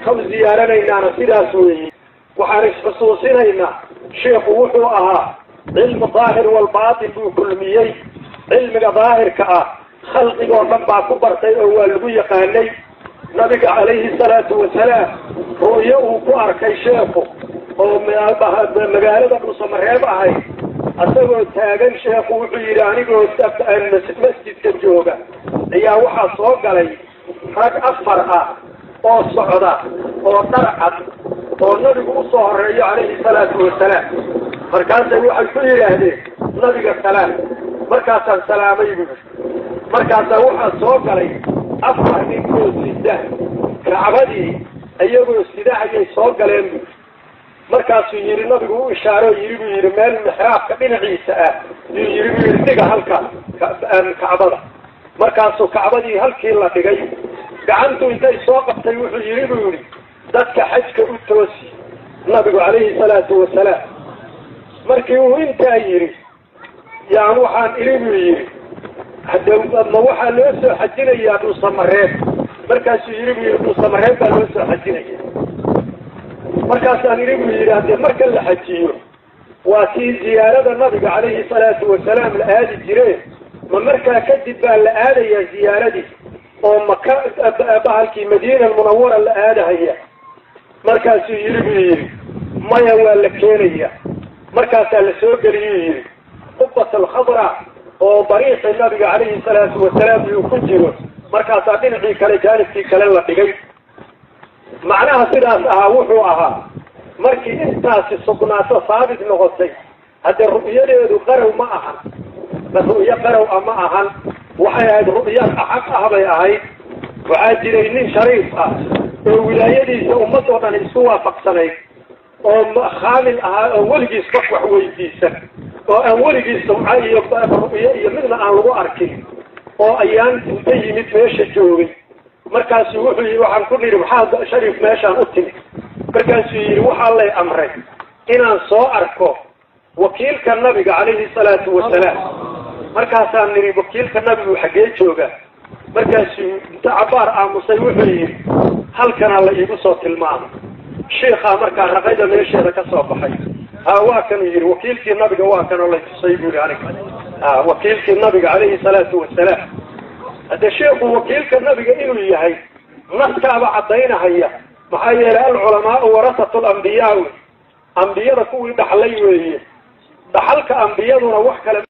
sheekha u ziyaaranaynaana sidaas weeye waxaan isxusuusinaynaa sheikhu wuxuu ahaa cilmu daahir walbaatin buu kulmiyey cilmiga daahirka ah khalqigoo dhan baa ku bartay oo waa lagu yaqaanay nabiga calayhi salaatu wasalaam ru'yo uu ku arkay sheekhu oo magaalada dhuusamareeb ahay isagoo taagan sheekhu wuxuu yidhi anigoo masjidka jooga ayaa waxaa soo galay rag afar ah oo socda oo dharcad oo nabigu usoo horeeyo calayhi salaatu wasalaam markaasay waxay ku yidhaahdeen nabiga salaam markaasaan salaamay buu markaasaa waxaa soo galay afar ninkoo sida kacbadii iyagoo sida ayay soo galeen bu markaasuu yidhi nabigu u ishaaro yidhi buu yidhi meel mixraabka dhinaciisa ah yuu yidhi buu yidhi dhiga halka kacbada markaasuu kacbadii halkii la dhigay gacantu intay soo qabtay wuxuu yidhi buu yidhi dadka xajka u toosi nabigu calayhi salaatu wasalaam markii uu intaa yidhi yaan waxaan idhi buu yidhi hade ma waxaa loo soo xajinayaa dhuusamareeb markaasuu yidhi buu yidhi dhuusamareeb baa loo soo xajinaya markaasaan idhi buu yidhi haddee marka la xajiyo waa tii ziyaarada nabiga calayhi salaatu wasalaam la aadi jire ma markaa kadib baa la aadayaa ziyaaradii oo maka bahalkii madiina almunawara la aadahaya markaasuu yidhi buu yidhi maya waa la keenaya markaasaa la soo geliyuu yidhi qubat alkhadra oo dariiqi nabiga calayhi salaatu wasalaam uu ku jiro markaasaa dhinacii kale jaanibkii kale la dhigay macnaha sidaas ahaa wuxuu ahaa markii intaasi sugnaato saabit noqotay haddee ru'yadeedu qarow ma ahan ma ru'yo qarow a ma ahan waxay ahayd ru'ya axaq ah bay ahayd waxaa jiray nin shariif ah oo wilaayadiisa ummadoo dhan isku waafaqsanayd oo khaamil ahaa oo weligiis qof wax weydiisan oo aan weligiis sumco iyo ru'yo iyo midna aan lagu arkin oo ayaan inta yimid meesha joogay markaasuu wuxuu yidhi waxaan ku nidhi maxaa shariif meeshaan u timid markaasuu yidhi waxaa lay amray inaan soo arko wakiilka nabiga calayhi salaatu wasalaam markaasaan nidhi wakiilka nabigu xaggee jooga markaasuu inta cabaar aamusay wuxuu yidhi halkanaa la iigu soo tilmaamay shiikaa markaa raqayda meesheeda ka soo baxay ha waa kanuu yidhi wakiilkii nabiga waa kanoo lay tusay buu yihi aniga ha wakiilkii nabiga calayhi salaatu wasalaam hadde sheekhu wakiilka nabiga inuu yahay naskaaba caddaynahaya maxaa yeelay alculamaau warasatu lambiyaa wey ambiyada kuwii dhaxlay weeye dhaxalka ambiyaduna wax kale